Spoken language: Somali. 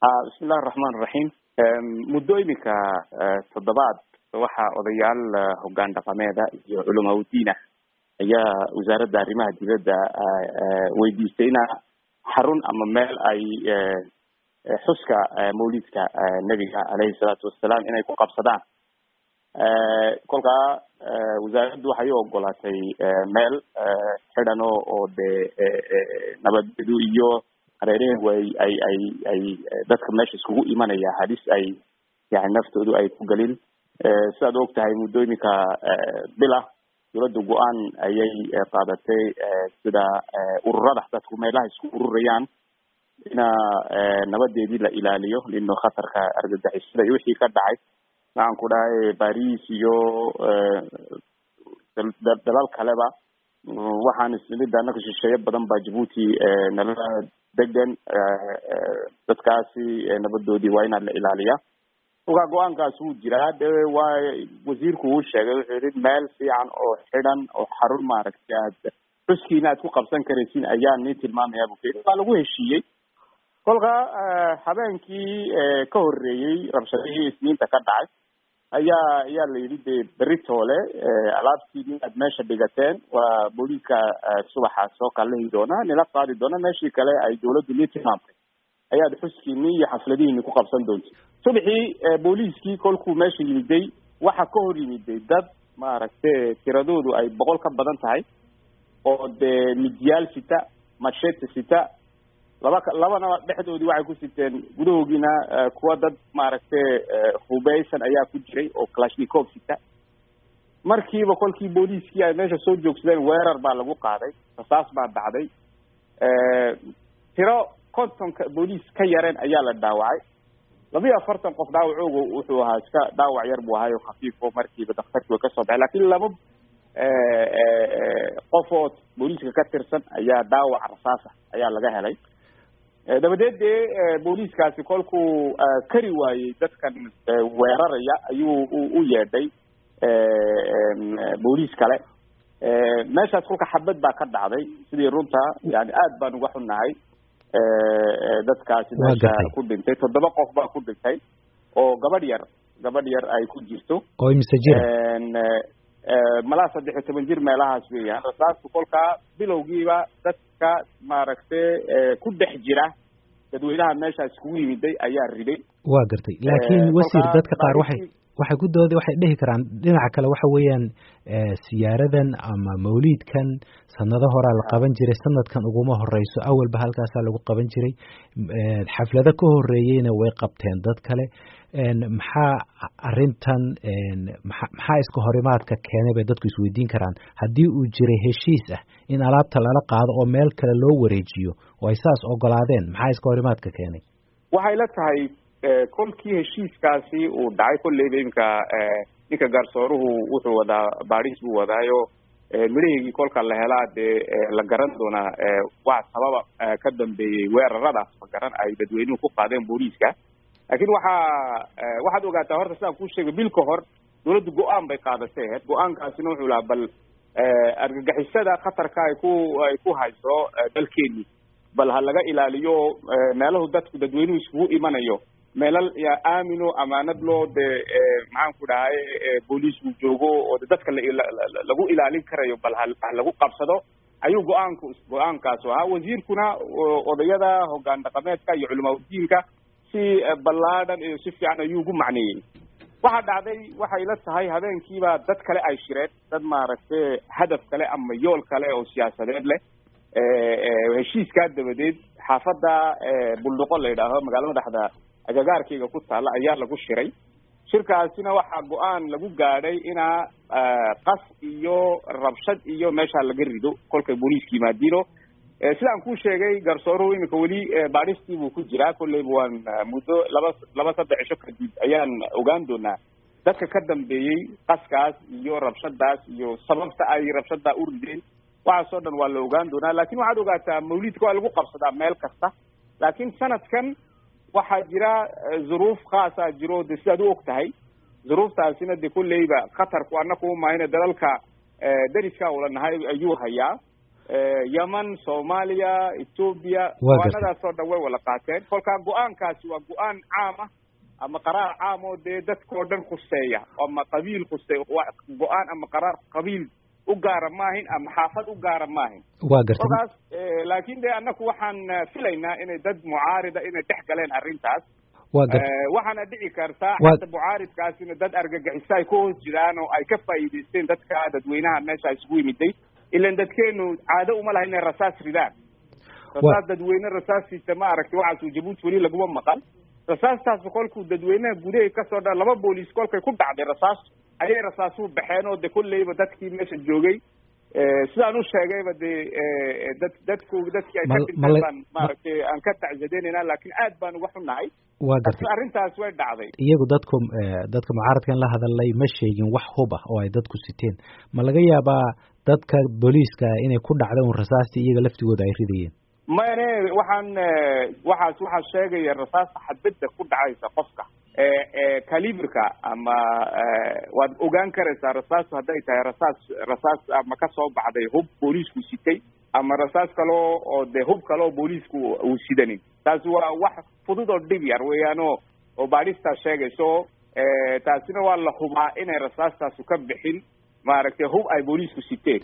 bismillahi araxmaan iraxiim muddo iminka toddobaad waxaa odayaal hoggaan dhaqameeda iyo culamaa udiinah ayaa wasaaradda arrimaha dibadda weydiistay ina xarun ama meel ay xuska mawlidka nebiga aleyhi salaatu wassalaam inay ku qabsadaan kolkaa wasaaraddu waxay u ogolaatay meel xidhan oo oo dee nabadgedu iyo hareeraheedu ay ay ay ay dadka meesha iskugu imanaya halis ay yani naftoodu ay ku gelin sidaad og tahay muddo iminka bila dawladda go-aan ayay qaadatay sida ururada dadku meelaha isku ururayaan ina nabadeedii la ilaaliyo lino khatarka argagixisada iyo wixii ka dhacay maxaan ku dhahay baris iyo dalal kaleba waxaan isnimid anaka shisheeye badan ba jabuuti nala degan dadkaasi nabadoodii waa inaan la ilaaliya kolkaa go-aankaas wuu jiraa de waa wasiirku uu sheegay wuxuu yihi meel fiican oo xidhan oo xarun maaragtay aad xuskiina aad ku qabsan karaysin ayaan nii tilmaamaya bu kuyii waa lagu heshiiyey kolka habeenkii ka horreeyey rabshadihii isniinta ka dhacay ayaa ayaa la yidhi de beritoole alaabtiini aad meesha dhigateen waa booliiska subaxa soo kalahi doona nila qaadi doona meeshii kale ay dawladdu nii tilmaamtay ayaad xuskiini iyo xafladihiini ku qabsan doonti subaxii booliiskii kolkuu meesha yimiday waxa ka hor yimiday dad maaragtay tiradoodu ay boqol ka badan tahay oo dee midyaal sita machete sita laba labana dhexdoodii waxay ku siteen gudahoogiina kuwa dad maaragtay hubeysan ayaa ku jiray oo kalashnikov sita markiiba kolkii booliiskii ay meesha soo joogsadeen weerar baa lagu qaaday rasaas baa dhacday tiro kontonka booliis ka yareen ayaa la dhaawacay labiyo afartan qof dhaawacooga wuxuu ahaa iska dhaawac yar buu ahaayo khafiifo markiiba daktarkii way kasoo baxay lakin laba qofood booliiska ka tirsan ayaa dhaawac rasaasa ayaa laga helay dabadeed dee booliiskaasi kolkuu kari waayey dadkan weeraraya ayuu u yeedhay booliis kale meeshaas kolka xabad baa ka dhacday sidii runta yani aad baan uga xunnahay dadkaasi meesha ku dhintay toddoba qof baa ku dhintay oo gabadh yar gabadh yar ay ku jirto oo imise jira malaa saddex iyo toban jir meelahaas weeyaan rasaastu kolkaa bilowgiiba dadka maaragtay ku dhex jira dadweynaha meesha iskugu yimiday ayaa riday waa gartay laakiin wasiir dadka qaar waxay waxay ku dooda waxay dhihi karaan dhinaca kale waxa weeyaan siyaaradan ama mawliidkan sanado horaa la qaban jiray sanadkan uguma horeyso awalba halkaasaa lagu qaban jiray xaflado ka horeeyeyna way qabteen dad kale maxaa arintan maxaa iska horimaadka keenay bay dadku isweydiin karaan haddii uu jiray heshiis ah in alaabta lala qaado oo meel kale loo wareejiyo oo ay saas ogolaadeen maxaa iska horimaadka keenay waxay la tahay kolkii heshiiskaasi uu dhacay kolleyba iminka ninka garsooruhu wuxuu wadaa baadhis buu wadaayo midhaheygii kolka la helaa dee la garan doonaa wax sababa ka dambeeyey weeraradaas ma garan ay dadweynuhu ku qaadeen booliiska laakiin waxaa waxaad ogaataa horta sidaan kuu sheegay bil ka hor dawladdu go-aan bay qaadatay aheyd go-aankaasina wuxuu lahaa bal argagixisada khatarka ay ku ay ku hayso dalkeeni bal ha laga ilaaliyo meelahu dadku dadweynuhu iskugu imanayo meelal aamino amaanad loo dee maxaan ku dhahay booliisku joogo oo dadka lagu ilaalin karayo bal ha lagu qabsado ayuu go-aanku go-aankaasu ahaa wasiirkuna odayada hoggaan dhaqameedka iyo culamaa udiinka si ballaadhan iyo si fiican ayuu ugu macneeyey waxaa dhacday waxay la tahay habeenkiiba dad kale ay shireen dad maaragtay hadaf kale ama yool kale oo siyaasadeed leh heshiiskaa dabadeed xaafadda buldhuqo la yidhaaho magaalo madaxda agagaarkayga ku taalla ayaa lagu shiray shirkaasina waxaa go-aan lagu gaadhay inaa qas iyo rabshad iyo meesha laga rido kolkay booliiska yimaadiino sidaan kuu sheegay garsooruhu iminka weli baadhistii buu ku jiraa kolleyba waan muddo laba laba saddex cisho kadib ayaan ogaan doonaa dadka ka dambeeyey qaskaas iyo rabshadaas iyo sababta ay rabshada u rideen waxaasoo dhan waa la ogaan doonaa lakin waxaad ogaataa mawlidka waa lagu qabsadaa meel kasta laakiin sanadkan waxaa jira zuruuf khaasa jiro de sidaad u og tahay zuruuftaasina de kolleyba khatarku annaku umahayna dalalka dariska ula nahay ayuu hayaa yemen soomaaliya ethoobia go-aanadaas oo dhan way wada qaateen kolkaa go-aankaasi waa go-aan caam ah ama qaraar caam oo dee dadkao dhan khuseeya ama qabiil khuseeya go-aan ama qaraar qabiil u gaara maahin ama xaafad u gaara maahin waa garta kolkaas laakin de annaku waxaan filaynaa inay dad mucaarida inay dhex galeen arrintaas waa garta waxaana dhici kartaa xata mucaaridkaasina dad argagixisa ay ku hoos jiraan oo ay ka faa'iidaysteen dadka dadweynaha meesha isugu yimiday ilan dadkeenu caado uma laha inay rasaas ridaan rasaas dadweyne rasaasiisa ma aragtay waxaasuu jabuuti weli laguma maqan rasaastaas kolkuu dadweynaha gudahay kasoo dha laba booliis kolkay ku dhacday rasaas ayay rasaasuhu baxeen oo de kolleyba dadkii meesha joogay sidaan u sheegayba de dad dadku dadkii ay ka dhinteen baan maaragtay aan ka tacsadeynayna laakiin aad baan uga xunnahay waa gartay arrintaas way dhacday iyagu dadku dadka mucaaradkan la hadalay ma sheegin wax hub ah oo ay dadku siteen ma laga yaabaa dadka booliiska inay ku dhacda un rasaastii iyaga laftigooda ay ridayeen mayne waxaan waxaas waxaa sheegaya rasaasta xadbadda ku dhacaysa qofka caliberka ama waad ogaan karaysaa rasaastu hadday tahay rasaas rasaas ama kasoo baxday hub booliisku sitay ama rasaas kaleo oo de hub kale oo booliisku uu sidanin taasi waa wax fudud oo dhib yar weeyaano oo baadhistaa sheegayso taasina waa la hubaa inay rasaastaasu ka bixin maaragtay hub ay booliisku siteen